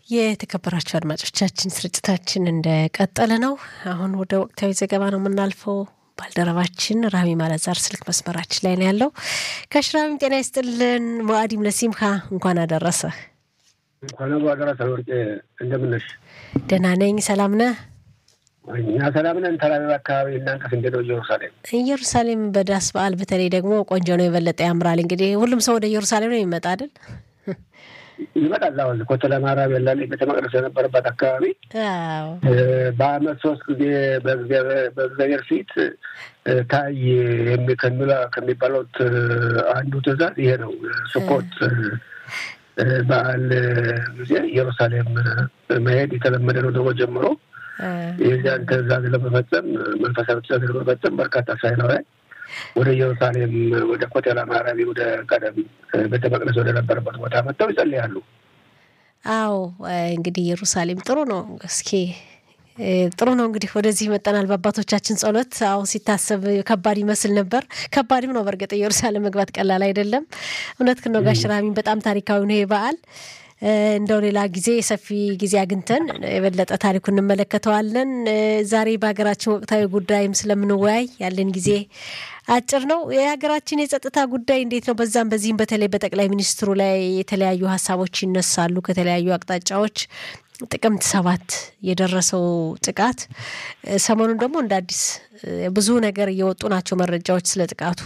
የተከበራቸው አድማጮቻችን ስርጭታችን እንደቀጠለ ነው። አሁን ወደ ወቅታዊ ዘገባ ነው የምናልፈው። ባልደረባችን ራሚ ማለዛር ስልክ መስመራችን ላይ ነው ያለው። ከሽራሚም ጤና ይስጥልን። ሙአዲም ለሲምካ እንኳን አደረሰ። እንኳን አደረሰ ወርቄ፣ እንደምነሽ? ደህና ነኝ። ሰላም ነህ? እኛ ሰላም ነን። ተላቢብ አካባቢ እናንተስ እንዴት ነው? ኢየሩሳሌም ኢየሩሳሌም በዳስ በዓል በተለይ ደግሞ ቆንጆ ነው፣ የበለጠ ያምራል። እንግዲህ ሁሉም ሰው ወደ ኢየሩሳሌም ነው የሚመጣ አይደል? ይመጣል። አሁን ኮተለ ማርያም ያለ ቤተ መቅደስ የነበረበት አካባቢ በዓመት ሶስት ጊዜ በእግዚአብሔር ፊት ታይ ከሚባሉት አንዱ ትእዛዝ ይሄ ነው። ስኮት በዓል ጊዜ ኢየሩሳሌም መሄድ የተለመደ ነው። ደግሞ ጀምሮ የዚያን ትእዛዝ ለመፈጸም መንፈሳዊ ትእዛዝ ለመፈጸም በርካታ እስራኤላውያን ወደ ኢየሩሳሌም ወደ ኮቴላ ማርያም ወደ ቀደም ቤተ መቅደስ ወደ ነበረበት ቦታ መጥተው ይጸልያሉ። አዎ እንግዲህ ኢየሩሳሌም ጥሩ ነው። እስኪ ጥሩ ነው እንግዲህ ወደዚህ መጠናል። በአባቶቻችን ጸሎት አሁን ሲታሰብ ከባድ ይመስል ነበር። ከባድም ነው በእርግጥ ኢየሩሳሌም መግባት ቀላል አይደለም። እውነት ነው ጋሽ ራሚን በጣም ታሪካዊ ነው ይሄ በዓል። እንደው ሌላ ጊዜ ሰፊ ጊዜ አግኝተን የበለጠ ታሪኩ እንመለከተዋለን። ዛሬ በሀገራችን ወቅታዊ ጉዳይም ስለምንወያይ ያለን ጊዜ አጭር ነው። የሀገራችን የጸጥታ ጉዳይ እንዴት ነው? በዛም በዚህም በተለይ በጠቅላይ ሚኒስትሩ ላይ የተለያዩ ሀሳቦች ይነሳሉ ከተለያዩ አቅጣጫዎች። ጥቅምት ሰባት የደረሰው ጥቃት ሰሞኑን ደግሞ እንደ አዲስ ብዙ ነገር እየወጡ ናቸው መረጃዎች ስለ ጥቃቱ።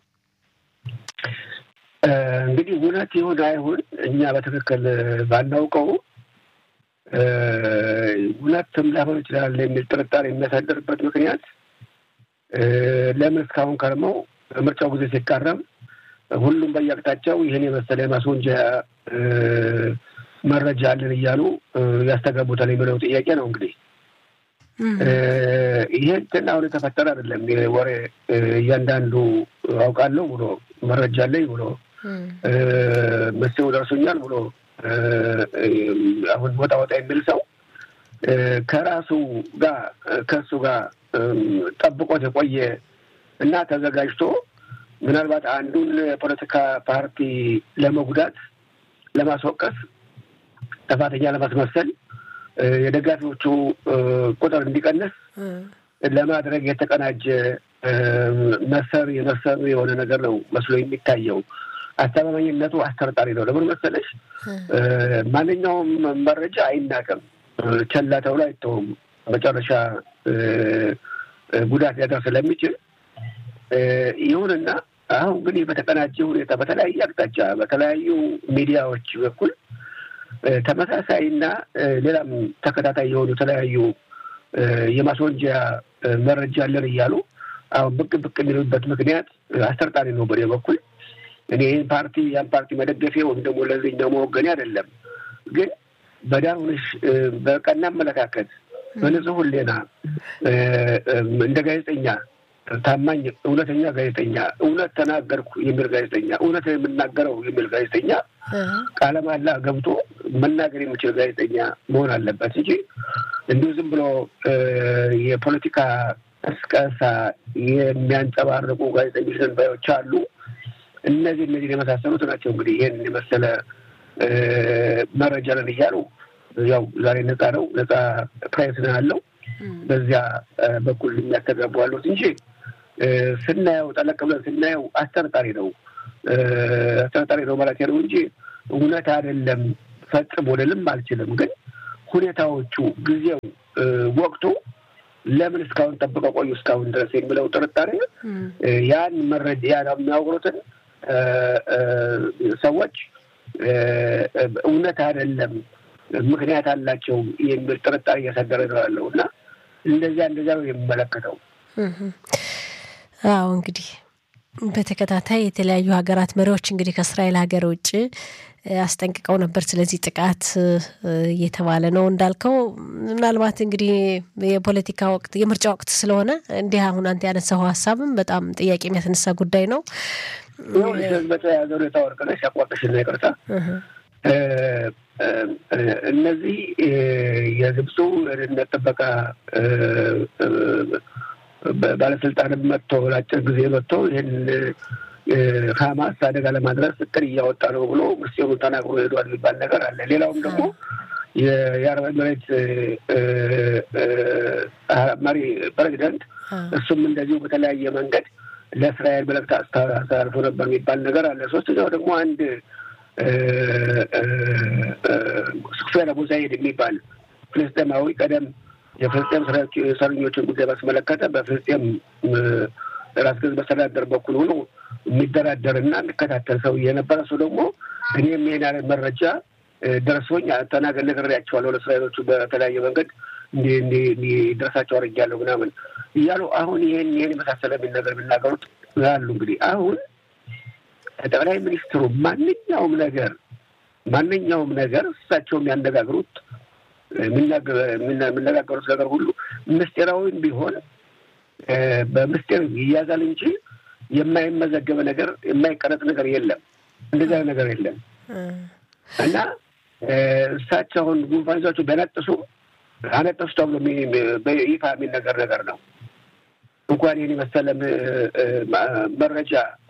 እንግዲህ እውነት ይሁን አይሁን እኛ በትክክል ባናውቀው እውነትም ላይሆን ይችላል የሚል ጥርጣሬ የሚያሳድርበት ምክንያት ለምን እስካሁን ከርመው ምርጫው ጊዜ ሲቃረም ሁሉም በየአቅጣጫው ይህን የመሰለ የማስወንጀያ መረጃ አለን እያሉ ያስተጋቡታል የሚለው ጥያቄ ነው። እንግዲህ ይሄ እንትን አሁን የተፈጠረ አይደለም። ወሬ እያንዳንዱ አውቃለሁ ብሎ መረጃ አለኝ ብሎ መስው ደርሶኛል ብሎ አሁን ወጣ ወጣ የሚል ሰው ከራሱ ጋር ከእሱ ጋር ጠብቆት የቆየ እና ተዘጋጅቶ ምናልባት አንዱን የፖለቲካ ፓርቲ ለመጉዳት ለማስወቀስ ጥፋተኛ ለማስመሰል የደጋፊዎቹ ቁጥር እንዲቀንስ ለማድረግ የተቀናጀ መሰር የመሰሩ የሆነ ነገር ነው መስሎ የሚታየው። አስተማማኝነቱ አስተርጣሪ ነው። ለምን መሰለሽ? ማንኛውም መረጃ አይናቅም፣ ቸላ ተብሎ አይተውም። መጨረሻ ጉዳት ሊያደርስ ስለሚችል ይሁንና አሁን ግን በተቀናጀ ሁኔታ በተለያየ አቅጣጫ በተለያዩ ሚዲያዎች በኩል ተመሳሳይና ሌላም ተከታታይ የሆኑ የተለያዩ የማስወንጀያ መረጃ አለን እያሉ አሁን ብቅ ብቅ የሚሉበት ምክንያት አስተርጣሪ ነው። በኔ በኩል እኔ ይህን ፓርቲ ያን ፓርቲ መደገፌ ወይም ደግሞ ለዚህኛው መወገኔ አይደለም። ግን በዳር ሆነሽ በቀና አመለካከት በንጹህ ሕሊና እንደ ጋዜጠኛ ታማኝ እውነተኛ ጋዜጠኛ እውነት ተናገርኩ የሚል ጋዜጠኛ እውነት የምናገረው የሚል ጋዜጠኛ ቃለ መሃላ ገብቶ መናገር የሚችል ጋዜጠኛ መሆን አለበት እንጂ እንዲሁ ዝም ብሎ የፖለቲካ ቅስቀሳ የሚያንጸባርቁ ጋዜጠኞች ባዮች አሉ። እነዚህ እነዚህ የመሳሰሉት ናቸው እንግዲህ ይህን የመሰለ መረጃ ነን እያሉ ያው ዛሬ ነፃ ነው ነፃ ፕሬስ ነው ያለው በዚያ በኩል የሚያስተጋቡ አሉት እንጂ ስናየው ጠለቅ ብለን ስናየው አስጠርጣሪ ነው አስጠርጣሪ ነው ማለት ነው እንጂ እውነት አይደለም ፈጽሞ ልልም አልችልም። ግን ሁኔታዎቹ፣ ጊዜው፣ ወቅቱ ለምን እስካሁን ጠብቀው ቆዩ እስካሁን ድረስ የሚለው ጥርጣሬ ያን መረጃ ያን የሚያወሩትን ሰዎች እውነት አይደለም ምክንያት አላቸው የሚል ጥርጣሬ እያሳደረ ነው ያለው እና እንደዚያ እንደዚያ ነው የሚመለከተው። አዎ እንግዲህ በተከታታይ የተለያዩ ሀገራት መሪዎች እንግዲህ ከእስራኤል ሀገር ውጭ አስጠንቅቀው ነበር ስለዚህ ጥቃት እየተባለ ነው እንዳልከው። ምናልባት እንግዲህ የፖለቲካ ወቅት የምርጫ ወቅት ስለሆነ እንዲህ አሁን አንተ ያነሳው ሀሳብም በጣም ጥያቄ የሚያስነሳ ጉዳይ ነው። በተያያዘ ሁኔታ ወርቅነሽ ያቋርጥሽና ይቅርታ እነዚህ የግብፁ የደህንነት ጥበቃ ባለስልጣንም መጥቶ ለአጭር ጊዜ መጥቶ ይህን ሀማስ አደጋ ለማድረስ እቅድ እያወጣ ነው ብሎ ምስጢሩን ተናግሮ ሄዷል የሚባል ነገር አለ። ሌላውም ደግሞ የአረብ ኤምሬት መሪ ፕሬዚደንት እሱም እንደዚሁ በተለያየ መንገድ ለእስራኤል መልእክት አስተላልፎ ነበር የሚባል ነገር አለ። ሶስተኛው ደግሞ አንድ ሱፌር አቡ ዛይድ የሚባል ፍልስጤማዊ ቀደም የፍልስጤም እስረኞችን ጉዳይ ባስመለከተ በፍልስጤም ራስ ገዝ መስተዳደር በኩል ሆኖ የሚደራደርና የሚከታተል ሰው የነበረ ሰው ደግሞ እኔም ይሄን ያለ መረጃ ደርሶኝ ተናገር ነግሬያቸዋለሁ ለእስራኤሎቹ በተለያየ መንገድ እንዲደርሳቸው አድርጌያለሁ ምናምን እያሉ አሁን ይሄን ይሄን የመሳሰለ የሚል ነገር የሚናገሩት ያሉ እንግዲህ አሁን ጠቅላይ ሚኒስትሩ ማንኛውም ነገር ማንኛውም ነገር እሳቸው የሚያነጋግሩት የሚነጋገሩት ነገር ሁሉ ምስጢራዊም ቢሆን በምስጢር ይያዛል እንጂ የማይመዘገበ ነገር የማይቀረጥ ነገር የለም። እንደዚያ ነገር የለም እና እሳቸው አሁን ጉንፋን ይዟቸው ቢያነጥሱ አነጠሱ ተብሎ በይፋ የሚነገር ነገር ነው። እንኳን ይህን የመሰለ መረጃ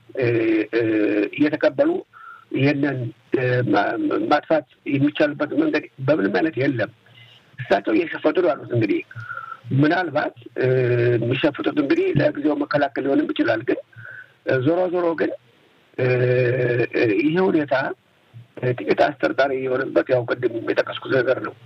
እየተቀበሉ ይህንን ማጥፋት የሚቻልበት መንገድ በምንም አይነት የለም። እሳቸው እየሸፈጡ ነው ያሉት። እንግዲህ ምናልባት የሚሸፍጡት እንግዲህ ለጊዜው መከላከል ሊሆንም ይችላል። ግን ዞሮ ዞሮ ግን ይህ ሁኔታ ጥቂት አስጠርጣሪ የሆነበት ያው ቅድም የጠቀስኩት ነገር ነው።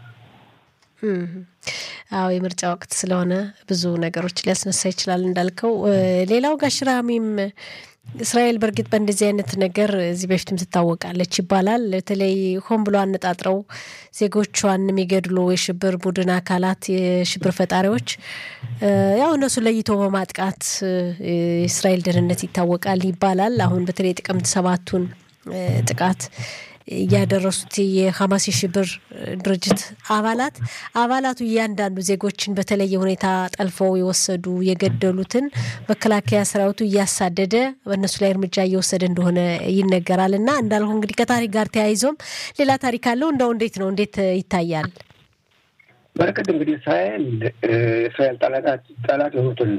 አዎ የምርጫ ወቅት ስለሆነ ብዙ ነገሮች ሊያስነሳ ይችላል እንዳልከው። ሌላው ጋሽራሚም እስራኤል በእርግጥ በእንደዚህ አይነት ነገር እዚህ በፊትም ትታወቃለች ይባላል። በተለይ ሆን ብሎ አነጣጥረው ዜጎቿን የሚገድሉ የሽብር ቡድን አካላት የሽብር ፈጣሪዎች ያው እነሱ ለይቶ በማጥቃት የእስራኤል ደህንነት ይታወቃል ይባላል። አሁን በተለይ ጥቅምት ሰባቱን ጥቃት እያደረሱት የሀማስ የሽብር ድርጅት አባላት አባላቱ እያንዳንዱ ዜጎችን በተለየ ሁኔታ ጠልፈው የወሰዱ የገደሉትን መከላከያ ሰራዊቱ እያሳደደ በእነሱ ላይ እርምጃ እየወሰደ እንደሆነ ይነገራል። እና እንዳልኩ እንግዲህ ከታሪክ ጋር ተያይዞም ሌላ ታሪክ አለው። እንደው እንዴት ነው እንዴት ይታያል? በረከት እንግዲህ እስራኤል እስራኤል ጠላት የሆኑትን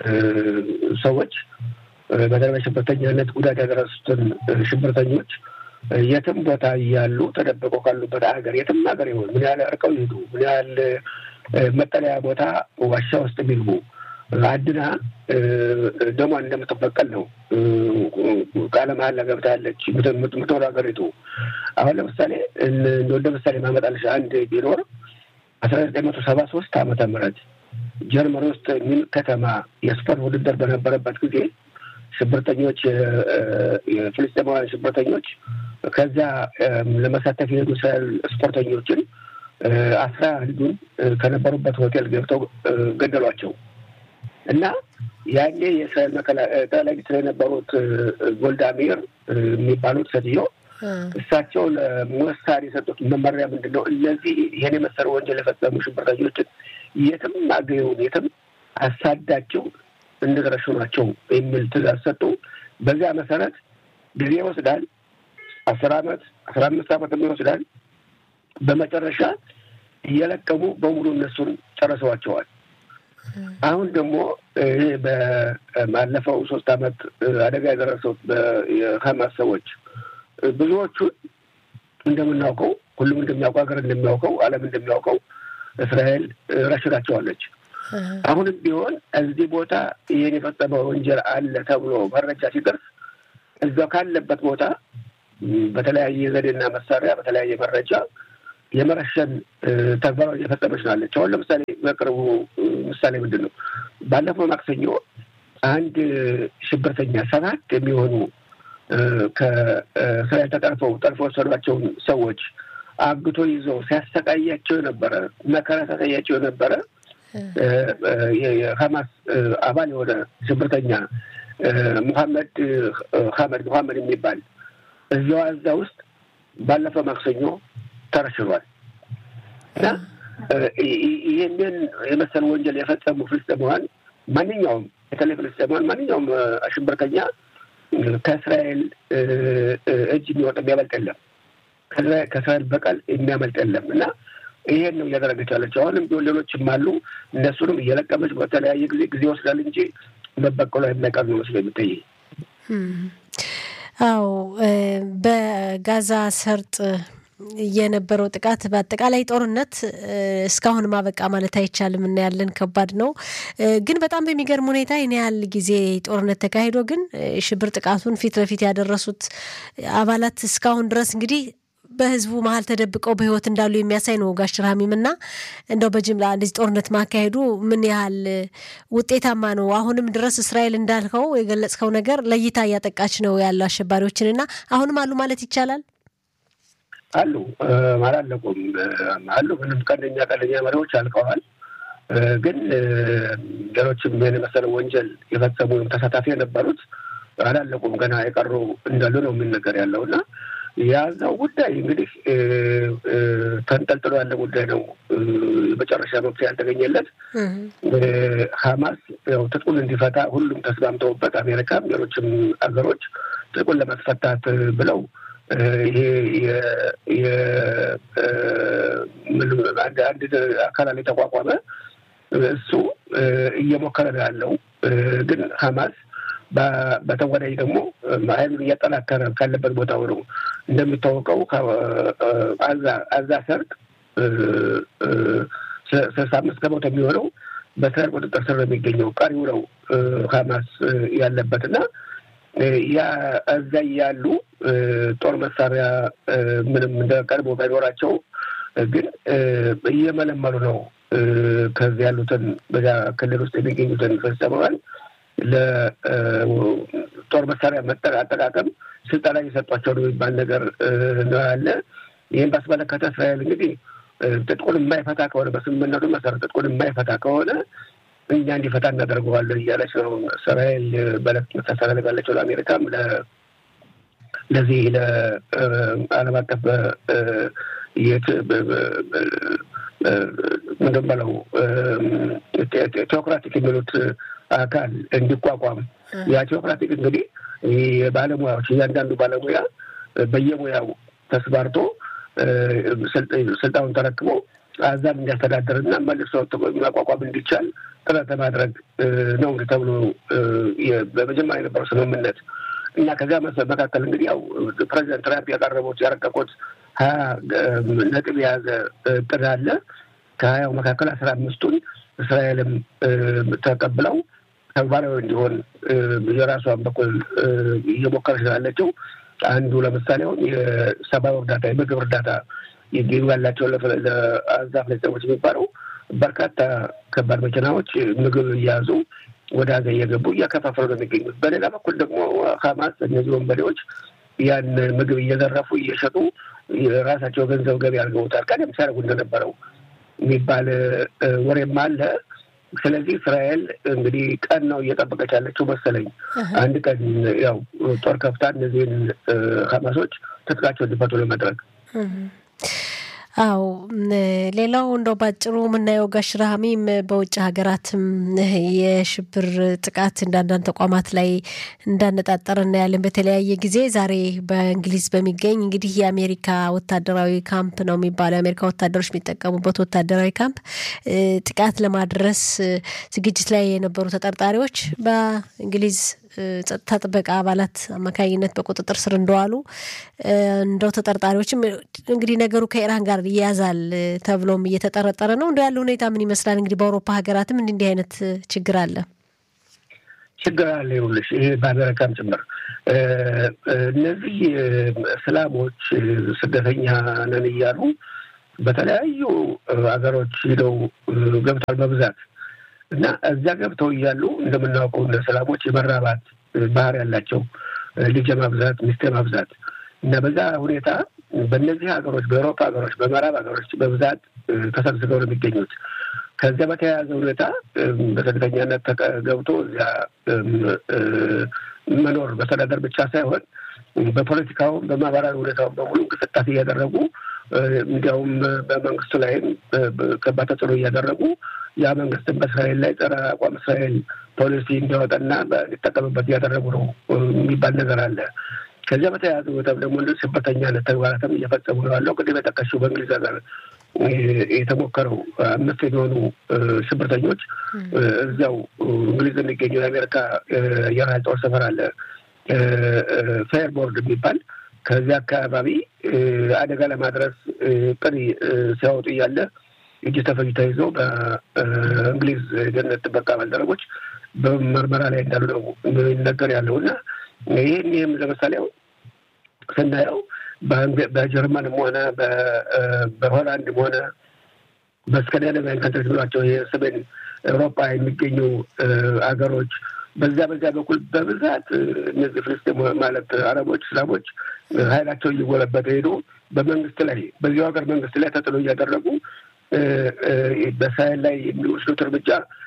ሰዎች በተለይ በሽብርተኛነት ጉዳት ያደረሱትን ሽብርተኞች የትም ቦታ እያሉ ተደብቀው ካሉበት ሀገር የትም ሀገር ይሆን ምን ያህል እርቀው ይሄዱ ምን ያህል መጠለያ ቦታ ዋሻ ውስጥ የሚልቡ አድና ደሟን እንደምትበቀል ነው ቃለ መሀላ ገብታለች የምትኖር ሀገሪቱ። አሁን ለምሳሌ እንደ ምሳሌ ማመጣልሽ አንድ ቢኖር አስራ ዘጠኝ መቶ ሰባ ሶስት ዓመተ ምህረት ጀርመን ውስጥ ሚን ከተማ የስፖርት ውድድር በነበረበት ጊዜ ሽብርተኞች የፍልስጤማውያን ሽብርተኞች ከዛ ለመሳተፍ የሄዱ እስራኤል ስፖርተኞችን አስራ አንዱን ከነበሩበት ሆቴል ገብተው ገደሏቸው እና ያኔ የእስራኤል ጠቅላይ ሚኒስትር የነበሩት ጎልዳ ሜር የሚባሉት ሴትዮ እሳቸው ለሞሳድ የሰጡት መመሪያ ምንድን ነው? እነዚህ ይህን የመሰለ ወንጀል የፈጸሙ ሽብርተኞችን የትም አገኘውን የትም አሳዳቸው እንደደረሱ ናቸው የሚል ትእዛዝ ሰጡ። በዚያ መሰረት ጊዜ ይወስዳል። አስር አመት አስራ አምስት አመትም ይወስዳል። በመጨረሻ እየለቀሙ በሙሉ እነሱን ጨርሰዋቸዋል። አሁን ደግሞ ይሄ ባለፈው ሶስት አመት አደጋ የደረሰው የሀማስ ሰዎች ብዙዎቹን እንደምናውቀው ሁሉም እንደሚያውቀው ሀገር እንደሚያውቀው ዓለም እንደሚያውቀው እስራኤል ረሽናቸዋለች። አሁንም ቢሆን እዚህ ቦታ ይህን የፈጸመ ወንጀል አለ ተብሎ መረጃ ሲደርስ እዛው ካለበት ቦታ በተለያየ ዘዴና መሳሪያ በተለያየ መረጃ የመረሸን ተግባራ እየፈጸመች ናለች። አሁን ለምሳሌ በቅርቡ ምሳሌ ምንድን ነው? ባለፈው ማክሰኞ አንድ ሽብርተኛ ሰባት የሚሆኑ ከእስራኤል ተጠልፈው ጠልፎ ወሰዷቸውን ሰዎች አግቶ ይዘው ሲያሰቃያቸው የነበረ መከራ ሲያሳያቸው የነበረ የሀማስ አባል የሆነ ሽብርተኛ ሙሐመድ ሀመድ ሙሐመድ የሚባል እዚያው እዛ ውስጥ ባለፈው ማክሰኞ ተረሽኗል እና ይህንን የመሰል ወንጀል የፈጸሙ ፍልስጤማውያን ማንኛውም በተለይ ፍልስጤማውያን ማንኛውም ሽብርተኛ ከእስራኤል እጅ የሚወጣ የሚያመልጥ የለም። ከእስራኤል በቀል የሚያመልጥ የለም እና ይሄን ነው እያደረገች ያለችው። አሁንም ቢሆን ሌሎችም አሉ። እነሱንም እየለቀመች በተለያየ ጊዜ ጊዜ ይወስዳል እንጂ መበቀሏ የማይቀር ነው መስሎ የሚታይ። አዎ በጋዛ ሰርጥ የነበረው ጥቃት በአጠቃላይ ጦርነት እስካሁን ማበቃ ማለት አይቻልም። እናያለን፣ ከባድ ነው። ግን በጣም በሚገርም ሁኔታ ይህን ያህል ጊዜ ጦርነት ተካሂዶ ግን ሽብር ጥቃቱን ፊት ለፊት ያደረሱት አባላት እስካሁን ድረስ እንግዲህ በህዝቡ መሀል ተደብቀው በህይወት እንዳሉ የሚያሳይ ነው። ጋሽ ራሚም እና እንደው በጅምላ እንደዚህ ጦርነት ማካሄዱ ምን ያህል ውጤታማ ነው? አሁንም ድረስ እስራኤል እንዳልከው የገለጽከው ነገር ለይታ እያጠቃች ነው ያሉ አሸባሪዎችን እና አሁንም አሉ ማለት ይቻላል። አሉ አላለቁም አሉ። ምንም ቀንደኛ ቀንደኛ መሪዎች አልቀዋል። ግን ሌሎችም ይህን የመሰለ ወንጀል የፈጸሙ ተሳታፊ የነበሩት አላለቁም። ገና የቀሩ እንዳሉ ነው የሚነገር ያለው እና የያዛው ጉዳይ እንግዲህ ተንጠልጥሎ ያለ ጉዳይ ነው። የመጨረሻ መፍትሄ ያልተገኘለት ሀማስ ያው ትጥቁን እንዲፈታ ሁሉም ተስማምተውበት አሜሪካም ሌሎችም ሀገሮች ትጥቁን ለማስፈታት ብለው ይሄ አንድ አካል የተቋቋመ እሱ እየሞከረ ነው ያለው። ግን ሀማስ በተጓዳኝ ደግሞ ኃይሉን እያጠናከረ ካለበት ቦታ ሆኖ እንደሚታወቀው አዛ ሰርጥ ስልሳ አምስት ከመቶ የሚሆነው በእስራኤል ቁጥጥር ስር ነው የሚገኘው። ቀሪው ነው ሀማስ ያለበት እና ያ እዛ ያሉ ጦር መሳሪያ ምንም እንደ ቀድሞ ባይኖራቸው ግን እየመለመሉ ነው ከዚህ ያሉትን በዚያ ክልል ውስጥ የሚገኙትን ፍልስጤማውያን ለጦር መሳሪያ አጠቃቀም ስልጠና እየሰጧቸው ነው የሚባል ነገር ነው ያለ። ይህን ባስመለከተ እስራኤል እንግዲህ ጥጥቁን የማይፈታ ከሆነ በስምምነቱ መሰረት ጥጥቁን የማይፈታ ከሆነ እኛ እንዲፈታ እናደርገዋለን እያለች ነው እስራኤል በለት ታስተላልፋለችው ለአሜሪካም ለዚህ ለዓለም አቀፍ ምንድን በለው ቴዎክራቲክ የሚሉት አካል እንዲቋቋም ያ ቴዎክራቲክ እንግዲህ የባለሙያዎች እያንዳንዱ ባለሙያ በየሙያው ተስማርቶ ስልጣኑን ተረክቦ አዛም እንዲያስተዳደር እና መልሶ ማቋቋም እንዲቻል ጥረት ለማድረግ ነው እንግዲህ ተብሎ በመጀመሪያ የነበረው ስምምነት እና ከዚያ መካከል እንግዲህ ያው ፕሬዚደንት ትራምፕ ያቀረቡት ያረቀቁት ሀያ ነጥብ የያዘ እቅድ አለ። ከሀያው መካከል አስራ አምስቱን እስራኤልም ተቀብለው ተግባራዊ እንዲሆን የራሷን በኩል እየሞከረች ስላለችው አንዱ ለምሳሌ አሁን የሰብአዊ እርዳታ የምግብ እርዳታ ይገኙ ያላቸው ለአዛ ፍልስጤሞች የሚባለው በርካታ ከባድ መኪናዎች ምግብ እየያዙ ወደ አዛ እየገቡ እያከፋፈሉ ነው የሚገኙት። በሌላ በኩል ደግሞ ሀማስ እነዚህ ወንበዴዎች ያን ምግብ እየዘረፉ እየሸጡ የራሳቸው ገንዘብ ገቢ አድርገውታል። ቀደም ሲያደርጉ እንደነበረው የሚባል ወሬም አለ። ስለዚህ እስራኤል እንግዲህ ቀን ነው እየጠበቀች ያለችው መሰለኝ። አንድ ቀን ያው ጦር ከፍታ እነዚህን ሀማሶች ትጥቃቸው እንዲፈቱ ለመድረግ አው ሌላው እንደው ባጭሩ የምናየው ጋሽ ረሃሚም በውጭ ሀገራትም የሽብር ጥቃት እንዳንዳንድ ተቋማት ላይ እንዳነጣጠረ እናያለን በተለያየ ጊዜ። ዛሬ በእንግሊዝ በሚገኝ እንግዲህ የአሜሪካ ወታደራዊ ካምፕ ነው የሚባለው የአሜሪካ ወታደሮች የሚጠቀሙበት ወታደራዊ ካምፕ ጥቃት ለማድረስ ዝግጅት ላይ የነበሩ ተጠርጣሪዎች በእንግሊዝ ጸጥታ ጥበቃ አባላት አማካኝነት በቁጥጥር ስር እንደዋሉ እንደው ተጠርጣሪዎችም እንግዲህ ነገሩ ከኢራን ጋር ይያዛል ተብሎም እየተጠረጠረ ነው። እንደ ያለ ሁኔታ ምን ይመስላል? እንግዲህ በአውሮፓ ሀገራትም እንዲህ እንዲህ አይነት ችግር አለ ችግር አለ። ይኸውልሽ ይሄ በአሜሪካም ጭምር እነዚህ እስላሞች ስደተኛ ነን እያሉ በተለያዩ ሀገሮች ሂደው ገብቷል በብዛት እና እዚያ ገብተው እያሉ እንደምናውቀው እንደ ሰላሞች የመራባት ባህር ያላቸው ልጅ ማብዛት፣ ሚስት ማብዛት እና በዛ ሁኔታ በእነዚህ ሀገሮች በአውሮፓ ሀገሮች፣ በምዕራብ ሀገሮች በብዛት ተሰብስበው ነው የሚገኙት። ከዚያ በተያያዘ ሁኔታ በስደተኛነት ገብቶ እዚያ መኖር መስተዳደር ብቻ ሳይሆን በፖለቲካውም በማህበራዊ ሁኔታውን በሙሉ እንቅስቃሴ እያደረጉ እንዲያውም በመንግስቱ ላይም ከባድ ተጽዕኖ እያደረጉ ያ መንግስትን በእስራኤል ላይ ጸረ አቋም እስራኤል ፖሊሲ እንዲያወጣና እንዲጠቀምበት እያደረጉ ነው የሚባል ነገር አለ። ከዚያ በተያያዘ ሁኔታም ደግሞ እንደ ሽብርተኛነት ተግባራትም እየፈጸሙ ነው ያለው። ቅድም የጠቀሽው በእንግሊዝ ሀገር የተሞከረው አምስት የሚሆኑ ሽብርተኞች እዚያው እንግሊዝ የሚገኘው የአሜሪካ አየር ኃይል ጦር ሰፈር አለ ፌርቦርድ የሚባል ከዚህ አካባቢ አደጋ ለማድረስ ጥሪ ሲያወጡ እያለ እጅ ተፈጅ ተይዘው በእንግሊዝ ደህንነት ጥበቃ ባልደረቦች በምርመራ ላይ እንዳሉ ነው የሚነገር ያለው እና ይህን ይህም ለምሳሌ ስናየው በጀርመንም ሆነ በሆላንድም ሆነ በስካንዲናቪያን ካንትሪስ ብሏቸው የሰሜን ኤውሮፓ የሚገኙ አገሮች በዛ በዛ በኩል በብዛት እነዚህ ፍልስጤም ማለት አረቦች፣ እስላሞች ኃይላቸው እየጎለበተ ሄዶ በመንግስት ላይ በዚሁ ሀገር መንግስት ላይ ተጥሎ እያደረጉ በእስራኤል ላይ የሚወስዱት እርምጃ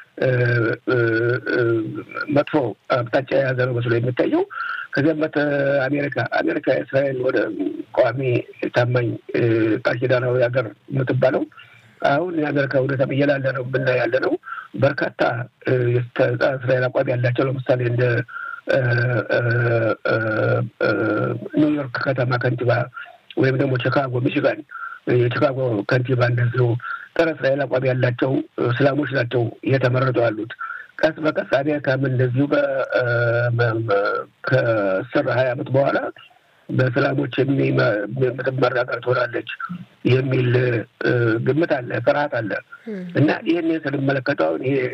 መጥፎ አቅጣጫ የያዘ ነው መስሎ የሚታየው። ከዚያም በት አሜሪካ አሜሪካ የእስራኤል ወደ ቋሚ ታማኝ ቃል ኪዳናዊ ሀገር የምትባለው አሁን የአሜሪካ ሁኔታ እየላለ ነው ብና ያለ ነው። በርካታ እስራኤል አቋም ያላቸው ለምሳሌ እንደ ኒውዮርክ ከተማ ከንቲባ ወይም ደግሞ ቺካጎ ሚሽጋን የቺካጎ ከንቲባ እንደዚሁ ጸረ እስራኤል አቋም ያላቸው እስላሞች ናቸው እየተመረጡ ያሉት። ቀስ በቀስ አሜሪካም እንደዚሁ ከአስር ሀያ ዓመት በኋላ በእስላሞች የምትመራ ሀገር ትሆናለች የሚል ግምት አለ፣ ፍርሃት አለ እና ይህን ስንመለከተው አሁን ይሄ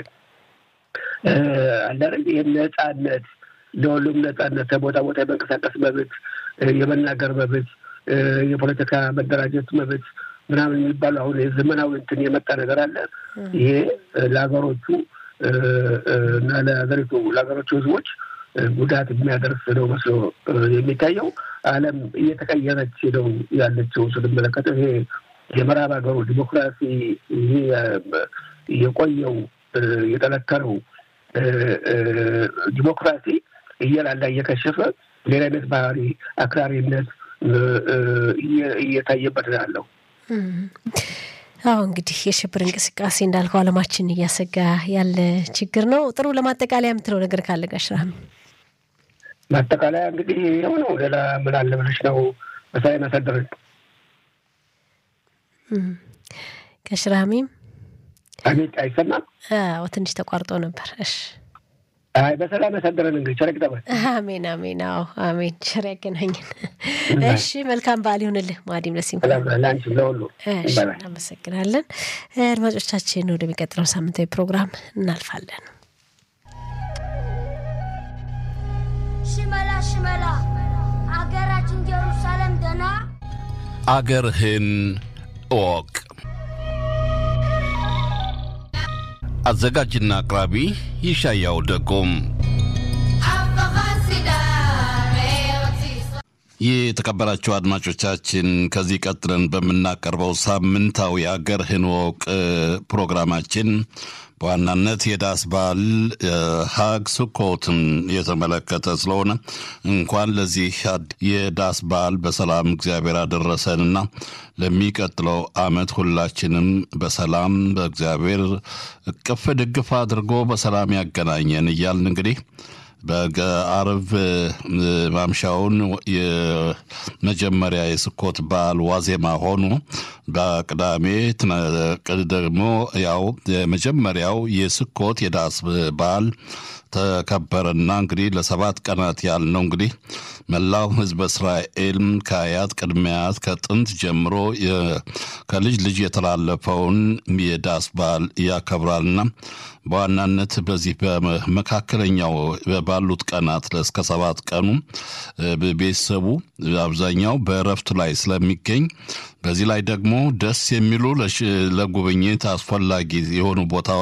አንዳንድ ይህን ነጻነት ለሁሉም ነጻነት ከቦታ ቦታ የመንቀሳቀስ መብት፣ የመናገር መብት፣ የፖለቲካ መደራጀት መብት ምናምን የሚባሉ አሁን የዘመናዊ እንትን የመጣ ነገር አለ። ይሄ ለሀገሮቹ እና ለሀገሪቱ ለሀገሮቹ ሕዝቦች ጉዳት የሚያደርስ ነው መስሎ የሚታየው። ዓለም እየተቀየረች ነው ያለችው ስንመለከተው ይሄ የምዕራብ ሀገሩ ዲሞክራሲ ይሄ የቆየው የጠነከረው ዲሞክራሲ እየላላ እየከሸፈ ሌላ አይነት ባህሪ አክራሪነት እየታየበት ነው ያለው። አዎ እንግዲህ የሽብር እንቅስቃሴ እንዳልከው ዓለማችን እያሰጋ ያለ ችግር ነው። ጥሩ ለማጠቃለያ የምትለው ነገር ካለ ጋሽ ራህሚ? ማጠቃለያ እንግዲህ ይኸው ነው። ሌላ ምን አለ ብለሽ ነው በሰላም ያሳደረን ጋሽ ራህሚም? አቤት፣ አይሰማም? አዎ ትንሽ ተቋርጦ ነበር። እሺ አይ በሰላም ያሳደረን እንግዲህ ቸር ይግጠመን። አሜን አሜን። አዎ አሜን። ቸር ያገናኘን። እሺ መልካም በዓል ይሁንልህ። ማዲም ለሲም ለአንቺም ለሁሉ እሺ፣ እናመሰግናለን። አድማጮቻችን ወደሚቀጥለው ሳምንታዊ ፕሮግራም እናልፋለን። ሽመላ ሽመላ አገራችን ኢየሩሳሌም ደና አገርህን እወቅ። አዘጋጅና አቅራቢ ይሻያው ደጎም። የተከበራችሁ አድማጮቻችን ከዚህ ቀጥለን በምናቀርበው ሳምንታዊ አገርህን እወቅ ፕሮግራማችን በዋናነት የዳስ በዓል ሀግ ስኮትን የተመለከተ ስለሆነ እንኳን ለዚህ የዳስ በዓል በሰላም እግዚአብሔር አደረሰንና ለሚቀጥለው ዓመት ሁላችንም በሰላም በእግዚአብሔር እቅፍ ድግፍ አድርጎ በሰላም ያገናኘን እያልን እንግዲህ በአርብ ማምሻውን የመጀመሪያ የስኮት በዓል ዋዜማ ሆኖ በቅዳሜ ደግሞ ያው የመጀመሪያው የስኮት የዳስ በዓል ተከበረና እንግዲህ ለሰባት ቀናት ያህል ነው እንግዲህ መላው ሕዝበ እስራኤል ከአያት ቅድሚያት ከጥንት ጀምሮ ከልጅ ልጅ የተላለፈውን የዳስ በዓል ያከብራልና በዋናነት በዚህ በመካከለኛው ባሉት ቀናት እስከ ሰባት ቀኑ ቤተሰቡ አብዛኛው በእረፍት ላይ ስለሚገኝ በዚህ ላይ ደግሞ ደስ የሚሉ ለጉብኝት አስፈላጊ የሆኑ ቦታ